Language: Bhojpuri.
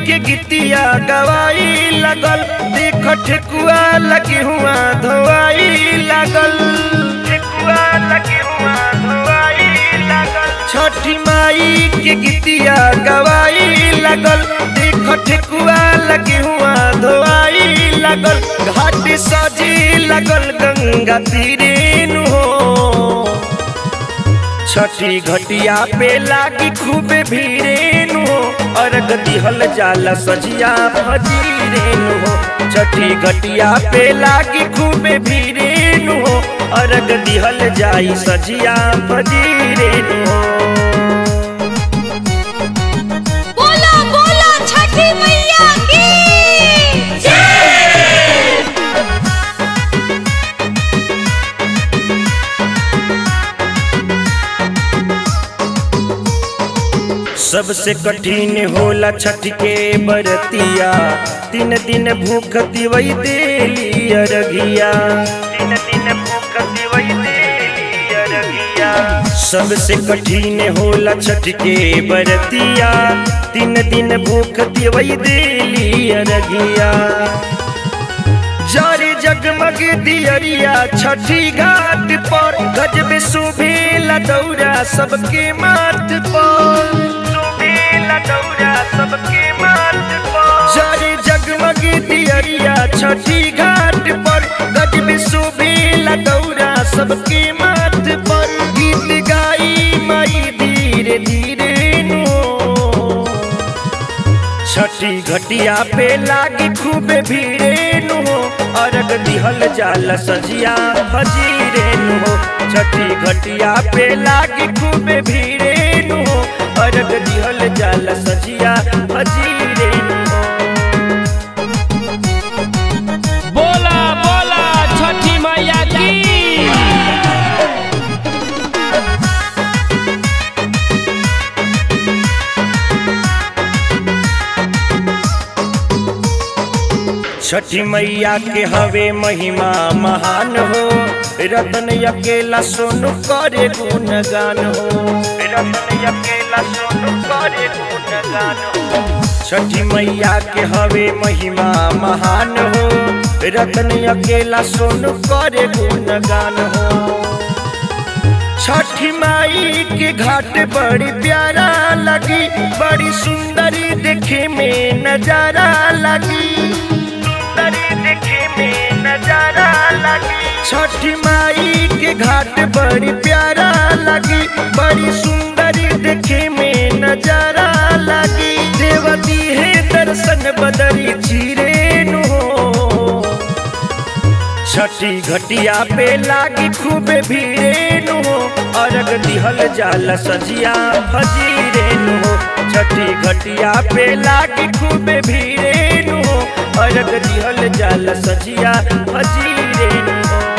के गीतिया गवाई लगल देख ठेकुआ लगी हुआ धोआई लगल ठेकुआ लगी हुआ धोआई लगल छठी माई के गीतिया गवाई लगल देख ठेकुआ लगी हुआ धोआई लगल घाट सजी लगल गंगा तीरे नु हो छठी घटिया पे लागी खूबे भीड़े नु हो अर्घ दिहल जाला सजिया फजीरे नु हो छठी घटिया पे लागी खूबे भीड़े नु हो अर्घ दिहल जाई सजिया फजीरे नु हो बोला बोला छठी मैया की सबसे कठिन होला छठ के बरतिया तीन दिन भूख दिवई देली अरघिया तीन दिन भूख दिवई देली अरघिया सबसे कठिन होला छठ के बरतिया तीन दिन भूख दिवई देली अरघिया जारी जगमग दियरिया छठी घाट पर गजब सुभेला दौरा सबके माथ पर सुभेला दौरा सबके माथ पर जारी जगमग दियरिया छठी घाट पर गजब सुभेला दौरा सबके माथ पर गीत गाई माई धीरे धीरे नो छठी घटिया पे लागी खूबे भीड़े नु हो अर्घ दिहल जाल सजिया फजीरे नु हो छठी घटिया पे लागी खूबे भीड़े नु हो अर्घ दिहल जाल सजिया फजीरे नु हो बोला बोला छठी मैया की छठी मैया के हवे महिमा महान हो रतन अकेला सोनु करे गुणगान हो रतन अकेला सोनु करे गुणगान हो छठी मैया के हवे महिमा महान हो रतन अकेला सोनु करे गुणगान हो छठी माई के घाट बड़ी प्यारा लगी बड़ी सुंदरी देखे में नजारा लगी सुंदरी देखे में नजारा लगी छठी माई के घाट बड़ी प्यारा लगी बड़ी सुंदरी देखे में नजारा लगी देवती है दर्शन बदरी चीरे नु हो छठी घटिया पे लागी खूबे भीड़े नु हो अर्घ दिहल जाल सजिया फजीरे नु हो छठी घटिया पे लागी खूबे भीड़े नु हो अर्घ दिहल जाल सजिया फजीरे नु हो